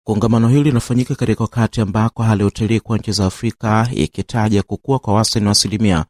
Kongamano hili linafanyika katika wakati ambako hali ya utalii kwa nchi za Afrika ikitaja kukua kwa wastani wa asilimia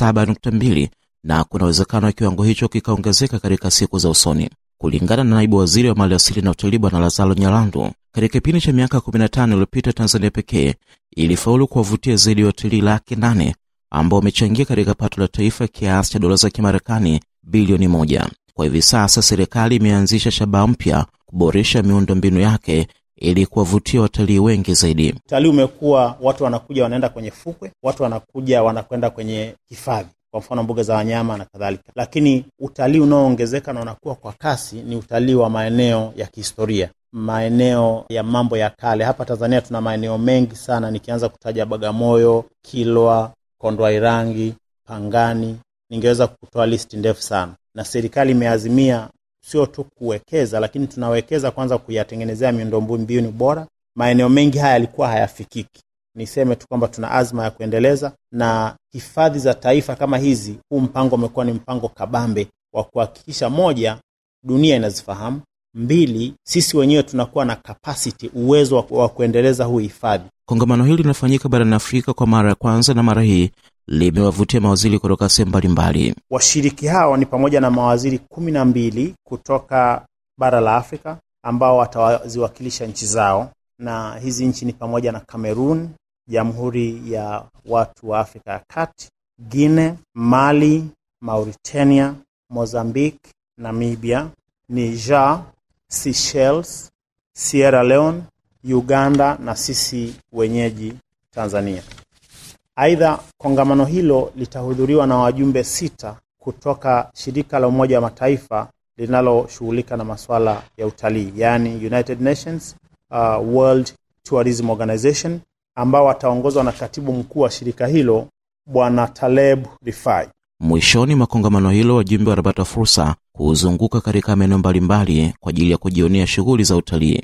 7.2 na kuna uwezekano wa kiwango hicho kikaongezeka katika siku za usoni. Kulingana na naibu waziri wa mali asili na utalii Bwana Lazaro Nyalandu, katika kipindi cha miaka 15 iliyopita Tanzania pekee ilifaulu kuwavutia zaidi ya watalii laki nane ambao wamechangia katika pato la taifa kiasi cha dola za Kimarekani bilioni moja. Kwa hivi sasa serikali imeanzisha shabaha mpya kuboresha miundo mbinu yake ili kuwavutia watalii wengi zaidi. Utalii umekuwa watu wanakuja wanaenda kwenye fukwe, watu wanakuja wanakwenda kwenye hifadhi, kwa mfano mbuga za wanyama na kadhalika, lakini utalii unaoongezeka na unakuwa kwa kasi ni utalii wa maeneo ya kihistoria, maeneo ya mambo ya kale. Hapa Tanzania tuna maeneo mengi sana, nikianza kutaja Bagamoyo, Kilwa, Kondwa Irangi, Pangani, ningeweza kutoa listi ndefu sana, na serikali imeazimia sio tu kuwekeza, lakini tunawekeza kwanza kuyatengenezea miundombinu bora. Maeneo mengi haya yalikuwa hayafikiki. Niseme tu kwamba tuna azma ya kuendeleza, na hifadhi za taifa kama hizi, huu mpango umekuwa ni mpango kabambe wa kuhakikisha, moja, dunia inazifahamu; mbili, sisi wenyewe tunakuwa na capacity, uwezo wa kuendeleza huu hifadhi. Kongamano hili linafanyika barani Afrika kwa mara ya kwanza, na mara hii limewavutia mawaziri kutoka sehemu mbalimbali. Washiriki hao ni pamoja na mawaziri kumi na mbili kutoka bara la Afrika ambao wataziwakilisha nchi zao, na hizi nchi ni pamoja na Cameroon, Jamhuri ya Watu wa Afrika ya Kati, Guinea, Mali, Mauritania, Mozambique, Namibia, Niger, Seychelles, Sierra Leone, Uganda na sisi wenyeji Tanzania. Aidha, kongamano hilo litahudhuriwa na wajumbe sita kutoka shirika la Umoja wa Mataifa linaloshughulika na masuala ya utalii, yaani United Nations uh, World Tourism Organization, ambao wataongozwa na katibu mkuu wa shirika hilo Bwana Taleb Rifai. Mwishoni mwa kongamano hilo, wajumbe wanapata fursa kuzunguka katika maeneo mbalimbali kwa ajili ya kujionea shughuli za utalii.